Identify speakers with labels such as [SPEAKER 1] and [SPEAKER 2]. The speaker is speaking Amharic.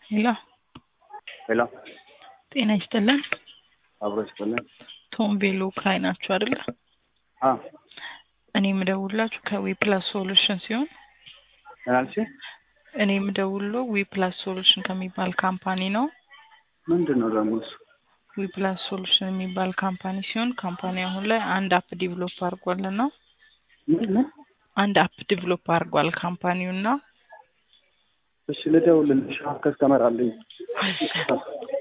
[SPEAKER 1] ሄሎ
[SPEAKER 2] ሄሎ
[SPEAKER 1] ጤና ይስጥልን።
[SPEAKER 2] አብሮ ይስጥልን።
[SPEAKER 1] ቶም ቤሎ ካይ ናችሁ አይደለ?
[SPEAKER 2] አ
[SPEAKER 1] እኔ የምደውላችሁ ከዊ ፕላስ ሶሉሽን ሲሆን
[SPEAKER 2] ምናልሽ
[SPEAKER 1] እኔ የምደውለው ዊ ፕላስ ሶሉሽን ከሚባል ካምፓኒ ነው።
[SPEAKER 2] ምንድን ነው ደግሞ እሱ?
[SPEAKER 1] ዊ ፕላስ ሶሉሽን የሚባል ካምፓኒ ሲሆን ካምፓኒ አሁን ላይ አንድ አፕ ዲቨሎፕ አድርጓልና
[SPEAKER 2] ምን ምን?
[SPEAKER 1] አንድ አፕ ዲቨሎፕ አድርጓል ካምፓኒው እና
[SPEAKER 2] እሺ ልደውልልሽ፣ ከስተመር አለኝ።